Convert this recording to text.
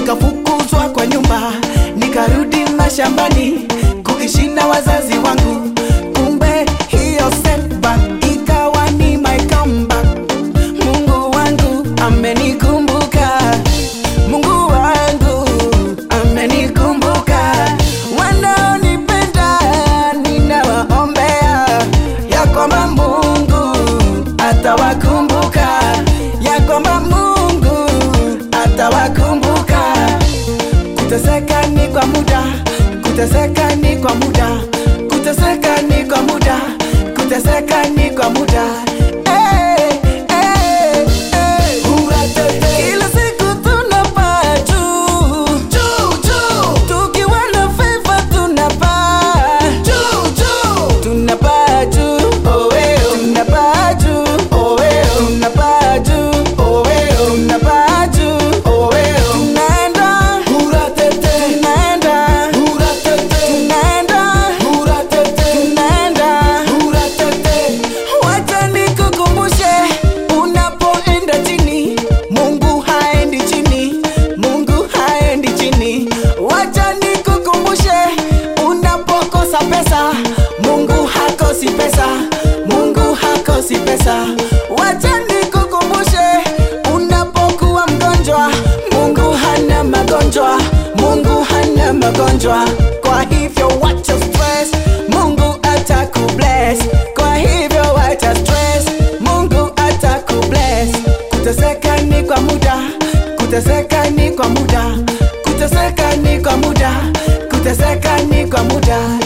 nikafukuzwa kwa nyumba, nikarudi mashambani kuishi na wazazi wangu. Kumbe hiyo setback ikawa ni my comeback. Mungu wangu amenikumbuka, Mungu wangu amenikumbuka. Wanaonipenda ninawaombea ya kwamba Mungu atawakumbuka, ya kwamba Mungu atawakumbuka. Kuteseka ni kwa muda, kuteseka ni kwa muda, kuteseka ni kwa muda, kuteseka ni kwa muda. Eh, eh, eh. Kila siku tunapaa juu, juu, juu. Tukiwa na favor tunapaa juu, juu. Tunapaa juu, oh, eh, oh. Tunapaa juu, oh, eh, oh. Tunapaa juu, oh, eh, oh. Tunapaa juu, oh, eh, oh. Tunaenda, tunaenda, tunaenda, tunaenda. Wacha nikukumbushe, unapoenda chini, Mungu haendi chini, Mungu haendi chini. Wacha nikukumbushe, unapokosa pesa, Mungu hakosi pesa, Mungu hakosi pesa. Wacha nikukumbushe, unapokuwa mgonjwa, Mungu hana magonjwa, Mungu hana magonjwa. Kwa hivyo wacha stress, Mungu atakubless. Kwa hivyo wacha stress, Mungu atakubless. Kuteseka ni kwa muda, kuteseka ni kwa muda, kuteseka ni kwa muda, kuteseka ni kwa muda.